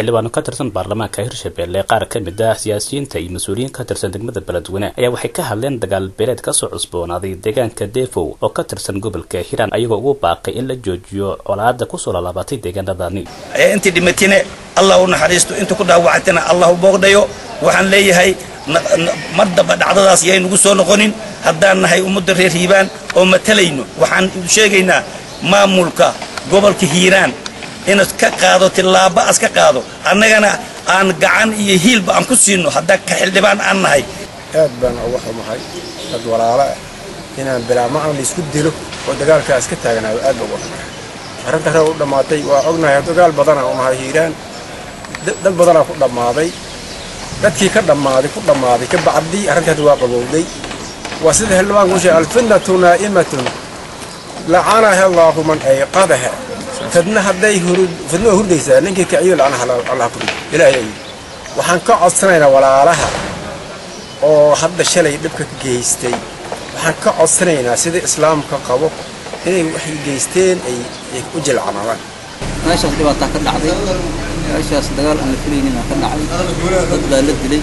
xildhibaano ka tirsan baarlamaanka hirshabelle qaar ka mid ah siyaasiyiinta iyo mas-uuliyiin ka tirsan degmada beledweyne ayaa waxay ka hadleen dagaal beeleed kasoo cusboonaaday deegaanka defow oo ka tirsan gobolka hiiraan ayagoo ugu baaqay in la joojiyo colaada kusoo laalaabatay deegaanadani intii dhimatine allah u naxariisto inta ku dhaawacatana allah u boogdhayo waxaan leeyahay mar damba dhacdadaas yaynugu soo noqonin haddaan nahay ummadda reer hiibaan oo matalayno waxaan sheegaynaa maamulka gobolka hiiraan inaad ka qaado tillaaba as ka qaado annagana aan gacan iyo hiilba aan ku siino haddaa ka xildhibaan aan nahay aad baan uga xumahay dad walaalo ah inaan bilaama aan laysku dilo oo dagaalkaas ka taaganaado aad baan uga xumahay arrinta ree u dhammaatay waa ognahay dagaal badanaa u nahay hiiraan dad badanaa ku dhammaaday dadkii ka dhammaaday ku dhammaaday ka bacdii arrintaas waa qabowday waa sida xildhibaan ku sheegay alfitnatu naa'imatun lacanaha allaahu man ayqadaha fidna hadday fidna waa hurdaysaa ninkii kiciyo lacanaha allah ku dhigo ilaahay ayuu waxaan ka codsanaynaa walaalaha oo hadda shalay dhibka ka geystay waxaan ka codsanaynaa sida islaamka qabo inay waxay geysteen ay u jilcanaadaan meeshaas dhibaataa ka dhacday meeshaas dagaal aan la filaynin ka dhacay dad baa la dilay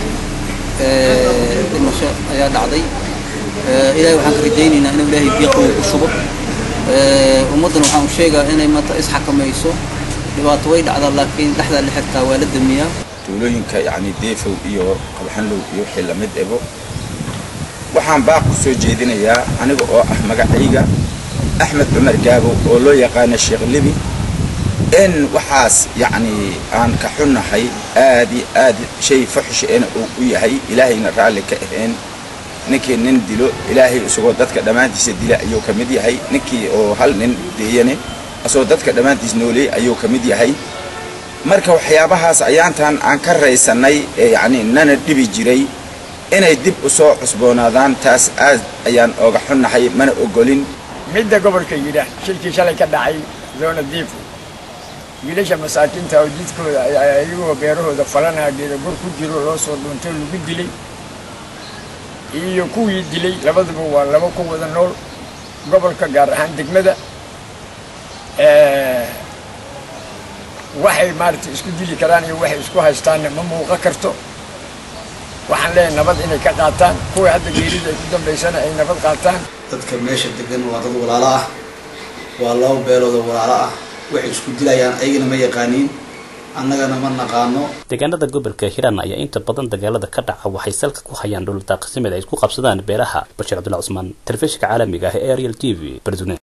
dhimasho ayaa dhacday ilaahay waxaan ka rajaynaynaa inuu ilaahay biiqow ku shubo ummaddan waxaan sheegaa inay maanta isxakamayso dhibaato way dhacdaa laakiin dhexdaa la xirtaa waa la damiyaa tuulooyinka yacni deefow iyo qabxanlow iyo wixii lamid ebo waxaan baaq ku soo jeedinayaa aniga oo ah magacayga axmed cumar gaabow oo loo yaqaana sheekh libi in waxaas yacni aan ka xunnahay aad iyo aad shay fuxsheena uu u yahay ilaahayna raalli ka ahayn ninkii nin dilo ilaahay isagoo dadka dhammaantiisa dila ayuu ka mid yahay ninkii oo hal nin deeyane asagoo dadka dhammaantiis nooleey ayuu ka mid yahay marka waxyaabahaas ayaantan aan ka raysannay ee yacni nana dhibi jiray inay dib u soo cusboonaadaan taas aad ayaan ooga xunnahay mana ogolin midda gobolka yidhaah shilkii shalay ka dhacay zoona diifo wiilasha masaakiinta oo jidkooda ayagoo beerahooda falanaa geeda gor ku jiro loo soo dhuuntay lagu dilay iyo kuwii dilay labaduba waa laba ku wada nool gobolka gaar ahaan degmada waxay maaragtay isku dili karaan iyo waxay isku haystaanna ma muuqan karto waxaan leeyahay nabad inay ka qaataan kuwii hadda geerida ay ku dambaysana ay nabad qaataan dadka meesha degan waa dad walaalo ah waa laba beelood oo walaalo ah waxay isku dilayaan ayagana ma yaqaaniin annagana ma naqaano deegaanada gobolka hiiraan ayaa inta badan dagaalada ka dhaca waxay salka ku hayaan dhul daaqsimeed ay isku qabsadaan beeraha bashiir cabdulla cusmaan telefishinka caalamiga ah ee ariel t v beledweyne